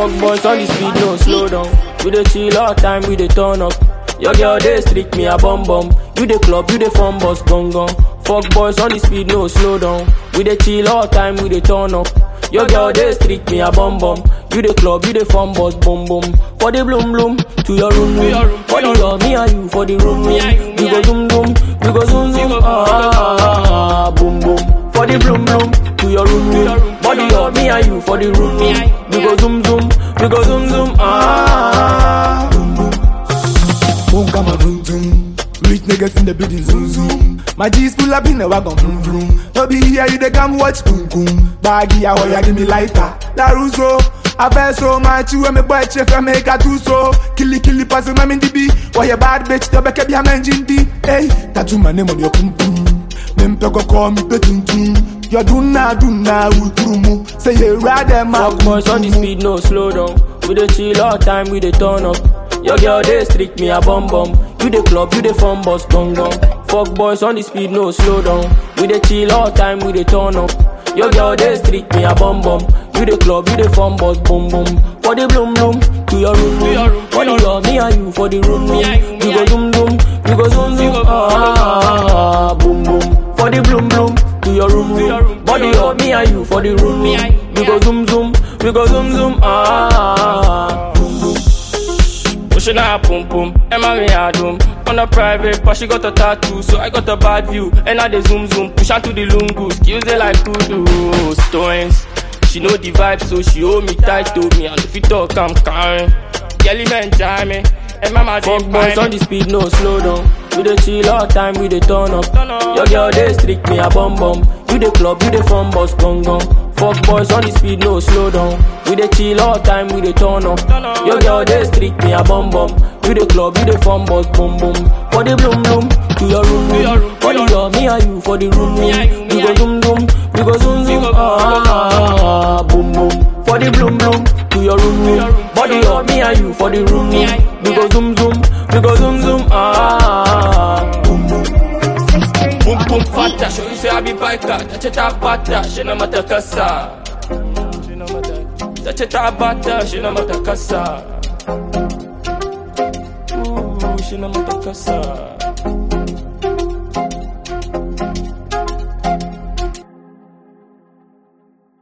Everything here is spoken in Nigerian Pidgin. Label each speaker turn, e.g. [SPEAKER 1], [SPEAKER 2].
[SPEAKER 1] Fuck boys on the speed, no slow down. We dey chill all time, we dey turn up. Your girl dey streak me a bum bum. You dey club, you dey fun bus gong gong. Fuck boys on the speed, no slow down. We dey chill all time, we dey turn up. Your girl dey streak me a bum bum. You dey club, you dey fun bus boom boom. For the bloom bloom, to your room room. For the girl, me and you for the room room. We go zoom zoom, we go zoom zoom. Ah, ah, ah, boom boom. For the bloom bloom, to your room room. Body girl, me and you for the room room. We go zoom zoom, we go zoom zoom. Ah.
[SPEAKER 2] Boom, come on, boom, boom. Rich niggas in the building, zoom, zoom. My G's pull up in the wagon, vroom, vroom. No be here, you they come watch, boom, boom. Baggy, I want ya, give me lighter. La Russo. I feel so much, you and me boy, chef, I make a two so. Killy, killy, pass him, I'm in the B. Why you bad bitch, the back of your man, Jindy. Hey, tattoo my name on your pum pum. Them go call me petun tum. You do na, do na, ultrumu. Say you rather, my
[SPEAKER 1] Fuck boys on the speed, no slow down. We dey chill all time, we dey turn up. Your girl dey streak me a bum bum. You dey club, you dey fun bus gong gong. Fuck boys on the speed, no slow down. We dey chill all time, we dey turn up. Your girl dey streak me a bum bum. You dey club, you dey fun bus boom boom. For the bloom bloom, to your room room. For the girl, me and you for the room room. We go zoom zoom, we go zoom zoom. Ah, ah, ah, boom boom. For the bloom bloom, to your room room. Body girl, me and you for the room room. We go zoom zoom, we go zoom zoom. Ah. Pushing her pum pum, Emma me a doom. On a private, but she got a tattoo, so I got a bad view. And I dey zoom zoom, push her to the lungu, skills they like kudu. Stones, she know the vibe, so she hold me tight to me. And if you talk, I'm carrying. Yelly man jam me, and mama Fuck boys on the speed, no slow down. We dey chill all time, we dey turn up. Your girl dey streak me a bum bum. You dey club, you dey fun bus gong gong. Fuck boys on the speed, no slow down. We dey chill all time, we dey turn up. Your girl dey streak me a bum bum. You dey club, you dey fun bus boom boom. For the bloom bloom, to your room room. For the girl, me and you for the room room. We go zoom zoom, we go zoom zoom. Ah, ah, ah, boom boom. For the bloom bloom, to your room room. Body girl, me and you for the room room. We go zoom zoom, we go zoom zoom. Ah, boom boom. Boom boom fata, show you say I be biker. Touch it up bata, she no matter kasa. Touch it up bata, she no matter kasa. Ooh, she no matter kasa.